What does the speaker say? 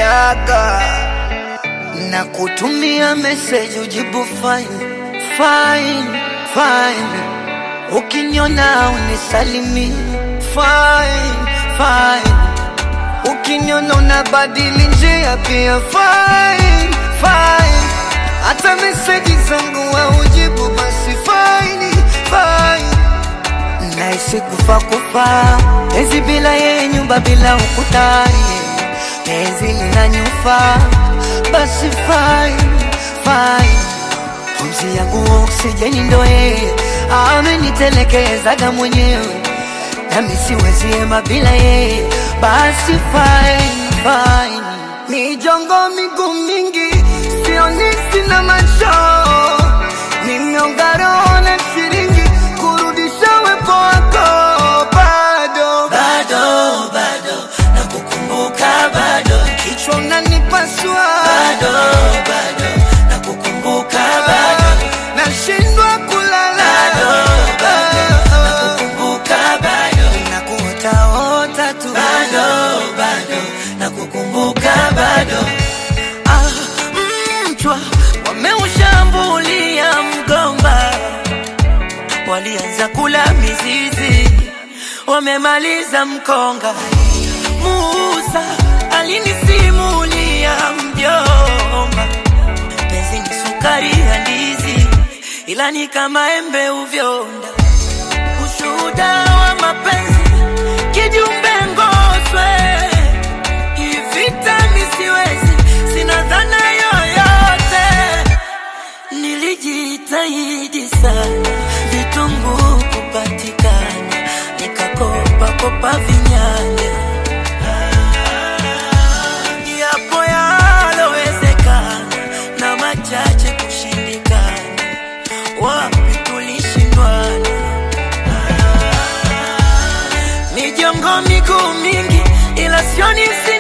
yaga na kutumia message ujibu fine fine fine, ukiniona unisalimi fine fine, ukiniona unabadili njia pia fine fine, hata message zangu haujibu basi fine fine Naishi kufa kufa, penzi bila yeye, nyumba bila ukutani, penzi linanyufa, basi fine fine. Pumzi yangu oksijeni ndo yeye, amenitelekezaga mwenyewe, nami siwezi hema bila yeye, basi fine fine. Mijongo miguu mingi, sioni sina macho, nimeonga roho na shilingi kurudisha wepo wako bado bado bado nakukumbuka bado kichwa unanipasua bado bado nakukumbuka bado nashindwa kulala bado bado nakukumbuka bado nakuotaota tu bado bado nakukumbuka bado ah, mchwa wameushambulia mgomba walianza kula mizizi wamemaliza mkonga Musa alinisimulia mjomba penzi ni sukari ya ndizi ila ni kama embe uvyonda ushuhuda wa mapenzi kijumbe ngoswe ivita misiwezi sina dhana yoyote nilijitahidi sana vitunguu kupatikana nikakopa kopa vinyanya yapo yalowezekana na machache kushindikana wapi tulishindwana mijongo miguu mingi ila sioni si